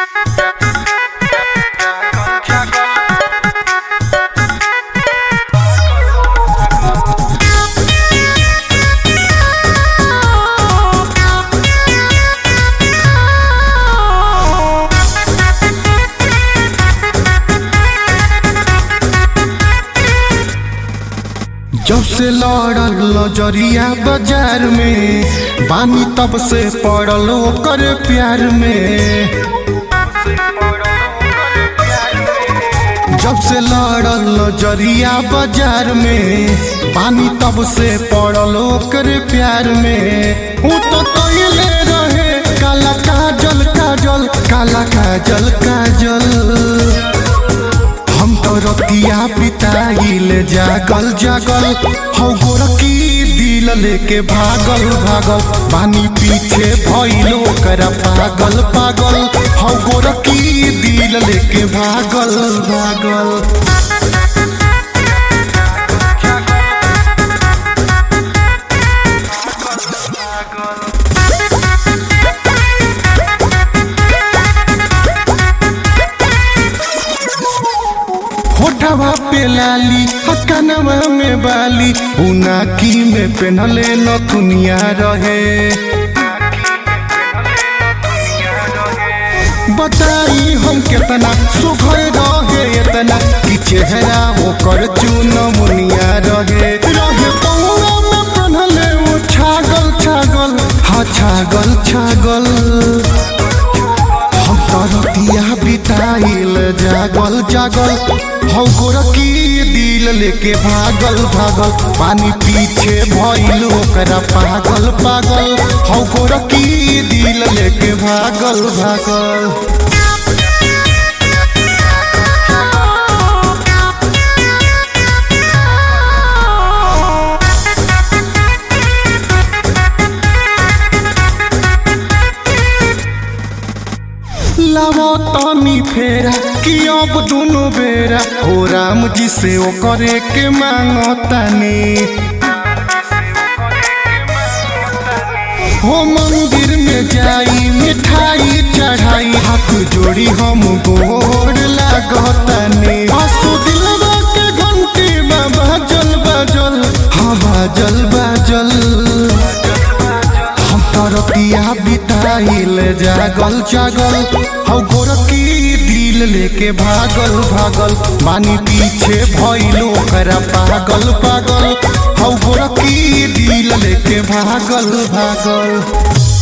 जब से लड़ल नजरिया बाजार में बानी तब से पड़ल ओकर प्यार में जब से लड़ल नजरिया बाजार में पानी तब से पड़ल ओकर प्यार में ऊ तो कइले रहे काला काजल काजल काला काजल काजल हम तो रतिया बिताइल जागल जागल हौ गोरकी दिल लेके भागल भागल पानी पीछे भइलो करा पागल पागल हौ गोरकी दिल लेके भागल भागल होठवा पे लाली हकनवा में बाली उनाकी में पेनले नथुनिया रहे बताई हम केतना सुघर रहे इतना कि चेहरा ओकर चून मुनिया रहे रहे पौरा में पेनले वो छागल छागल हा छागल छागल हम तरतिया बिताइल जागल जागल हौ गोरकी दिल लेके भागल भागल पानी पीछे भइल ओकरा पागल पागल हौ गोरकी दिल लेके भागल भागल लावा तनी फेरा कि अब दोनों बेरा हो राम जी से ओ करे के मांगो तनी हो मंदिर में जाई मिठाई चढ़ाई हाथ जोड़ी हम गोर लागतनी आसु दिलवा के घंटी में बाजल बाजल हाँ बाजल बाजल हम तरतिया बिताइल जागल जागल हौ गोरकी दिल लेके भागल भागल मानी पीछे भइलो करा पागल पागल हौ गोरकी दिल लेके भागल भागल